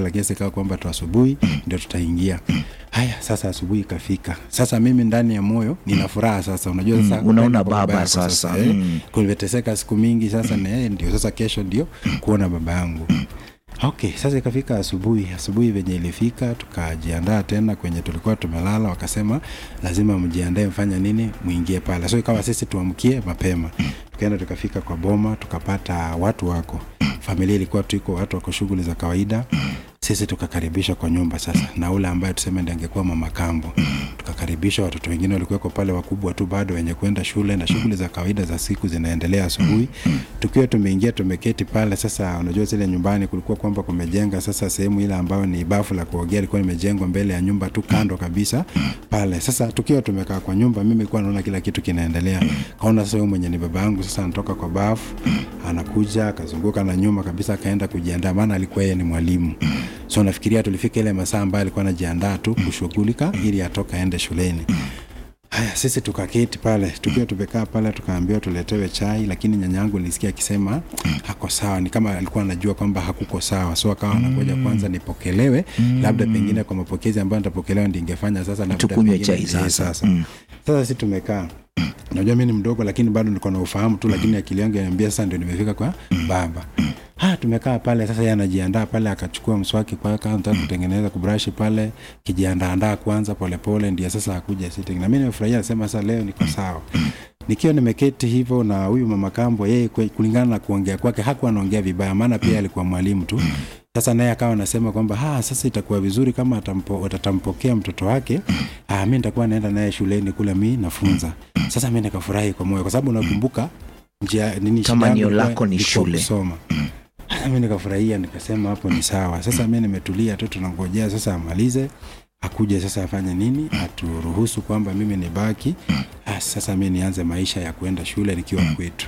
pale lakini sasa ikawa kwamba tu asubuhi ndio tutaingia haya sasa asubuhi ikafika sasa mimi ndani ya moyo nina furaha sasa unajua sasa Mm, unaona kwenda kwa baba yako sasa. eh, Mm. kumeteseka siku mingi sasa na yeye ndio sasa kesho ndio kuona baba yangu okay sasa ikafika asubuhi asubuhi venye ilifika tukajiandaa tena kwenye tulikuwa tumelala wakasema lazima mjiandae mfanya nini mwingie pale so ikawa sisi tuamkie mapema tukaenda tukafika kwa boma tukapata watu wako familia ilikuwa tuiko watu wako shughuli za kawaida sisi tukakaribishwa kwa nyumba sasa na ule ambaye tuseme ndi angekuwa mama kambo tukakaribishwa watoto wengine walikuweko pale wakubwa tu bado wenye kwenda shule na shughuli za kawaida za siku zinaendelea asubuhi tukiwa tumeingia tumeketi pale sasa unajua zile nyumbani kulikuwa kwamba kumejenga sasa sehemu ile ambayo ni bafu la kuogea ilikuwa imejengwa mbele ya nyumba tu kando kabisa pale sasa tukiwa tumekaa kwa nyumba mimi nilikuwa naona kila kitu kinaendelea kaona sasa huyu mwenye ni baba yangu sasa anatoka kwa bafu anakuja akazunguka na nyuma kabisa akaenda kujiandaa maana alikuwa yeye ni mwalimu so nafikiria tulifika ile masaa ambayo alikuwa anajiandaa tu kushughulika ili atoka aende shuleni haya sisi tukaketi pale tukiwa tumekaa pale tukaambiwa tuletewe chai lakini nyanyangu nilisikia akisema hako sawa ni kama alikuwa anajua kwamba hakuko sawa so akawa anakuja kwanza nipokelewe labda pengine kwa mapokezi ambayo nitapokelewa ndingefanya sasa labda Tukunywe pengine- chai eh, sasa. sasa Mm. sasa si tumekaa najua mi ni mdogo lakini bado niko na ufahamu tu lakini akili yangu inaniambia sasa ndio nimefika kwa baba ha tumekaa pale sasa yeye anajiandaa pale akachukua mswaki kwa kaunta kutengeneza kubrashi pale kijiandaandaa kwanza polepole ndio sasa akuja sitting na mi nimefurahia nasema sasa leo niko sawa nikiwa nimeketi hivyo na huyu mama kambo yeye kwe- kulingana na kuongea kwake hakuwa anaongea vibaya maana pia alikuwa mwalimu tu sasa naye akawa anasema kwamba ha sasa itakuwa vizuri kama atampo, atatampokea mtoto wake ah, mi nitakuwa naenda naye shuleni kule mi nafunza sasa mi nikafurahi kwa moyo kwa sababu nakumbuka njia nini Kama shida yangu nio ilikuwa- lako ni ilikuwa shule. kusoma Ah, mi nikafurahia nikasema hapo ni sawa sasa mi nimetulia tu tunangojea sasa amalize akuje sasa afanye nini aturuhusu kwamba mimi nibaki ah, sasa mi nianze maisha ya kuenda shule nikiwa kwetu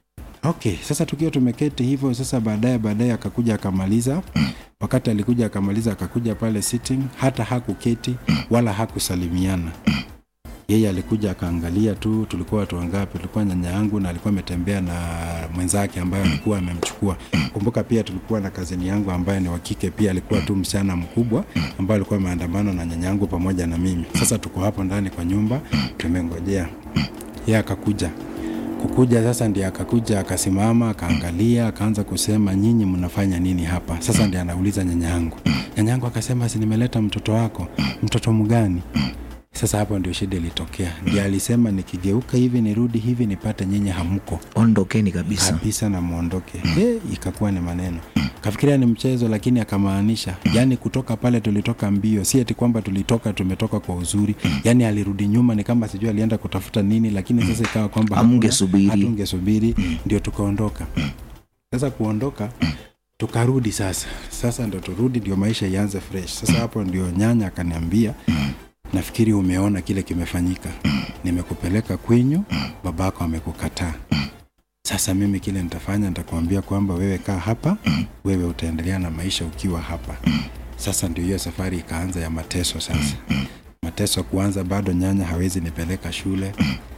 okay sasa tukiwa tumeketi hivyo sasa baadaye baadaye akakuja akamaliza wakati alikuja akamaliza akakuja pale sitting hata hakuketi wala hakusalimiana yeye alikuja akaangalia tu tulikuwa watu wangapi tulikuwa nyanya yangu na alikuwa ametembea na mwenzake ambaye alikuwa amemchukua kumbuka pia tulikuwa na kazini yangu ambaye ni wakike pia alikuwa tu msichana mkubwa ambaye alikuwa ameandamana na nyanya yangu pamoja na mimi sasa tuko hapo ndani kwa nyumba tumengojea yeye akakuja kukuja sasa ndiye akakuja akasimama akaangalia akaanza kusema nyinyi mnafanya nini hapa sasa ndiye anauliza nyanya yangu nyanya yangu akasema si nimeleta mtoto wako mtoto mgani sasa hapo ndio shida ilitokea ndiye alisema nikigeuka hivi nirudi hivi nipate nyinyi hamko ondokeni kabisa kabisa na mwondoke Eh, ikakuwa ni maneno kafikiria ni mchezo lakini akamaanisha yani kutoka pale tulitoka mbio si ati kwamba tulitoka tumetoka kwa uzuri yani alirudi nyuma ni kama sijui alienda kutafuta nini lakini sasa ikawa kwamba hakuna- Hamngesubiri. hatungesubiri ndio tukaondoka sasa kuondoka tukarudi sasa sasa ndo turudi ndio maisha ianze fresh sasa hapo ndio nyanya akaniambia nafikiri umeona kile kimefanyika nimekupeleka kwenyu babako amekukataa sasa mimi kile nitafanya nitakuambia kwamba wewe kaa hapa wewe utaendelea na maisha ukiwa hapa sasa ndio hiyo safari ikaanza ya mateso sasa mateso kuanza bado nyanya hawezi nipeleka shule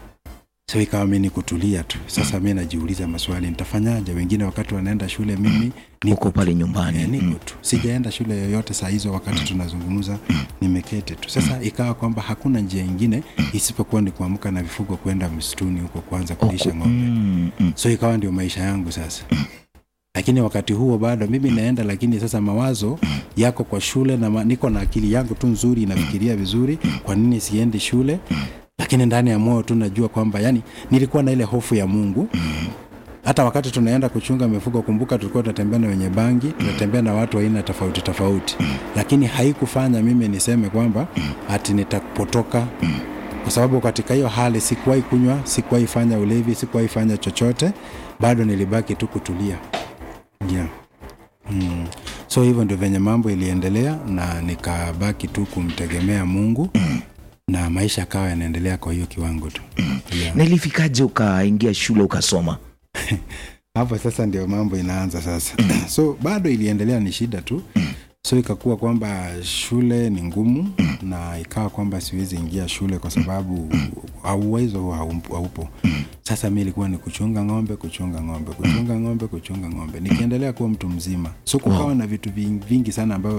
so ikawa mi ni kutulia tu sasa mi najiuliza maswali nitafanyaje wengine wakati wanaenda shule mimi uko pale nyumbani Eh, niko tu sijaenda shule yoyote saa hizo wakati tunazungumza nimeketi tu sasa ikawa kwamba hakuna njia ingine isipokuwa ni kuamka na vifugo kwenda msituni huko kwanza kulisha ng'ombe Mm, mm. so ikawa ndio maisha yangu sasa lakini wakati huo bado mimi naenda lakini sasa mawazo yako kwa shule na ma, niko na akili yangu tu nzuri inafikiria vizuri kwa nini siendi shule lakini ndani ya moyo tu najua kwamba yani nilikuwa na ile hofu ya mungu hata wakati tunaenda kuchunga mifugo kumbuka tulikuwa tunatembea na wenye bangi tunatembea na watu wa aina tofauti tofauti lakini haikufanya mimi niseme kwamba ati nitapotoka kwa sababu katika hiyo hali sikuwahi kunywa sikuwahi fanya ulevi sikuwahi fanya chochote bado nilibaki tu kutulia yeah. mm. so hivyo ndio venye mambo iliendelea na nikabaki tu kumtegemea mungu na maisha akawa yanaendelea kwa hiyo kiwango tu yeah. na ilifikaje ukaingia shule ukasoma hapo sasa ndio mambo inaanza sasa so bado iliendelea ni shida tu so ikakuwa kwamba shule ni ngumu na ikawa kwamba siwezi ingia shule kwa sababu uwezo huo haumpo- haupo sasa mi ilikuwa ni kuchunga ng'ombe kuchunga ng'ombe kuchunga ng'ombe kuchunga ng'ombe nikiendelea kuwa mtu mzima so kukawa na vitu ving- vingi sana ambavyo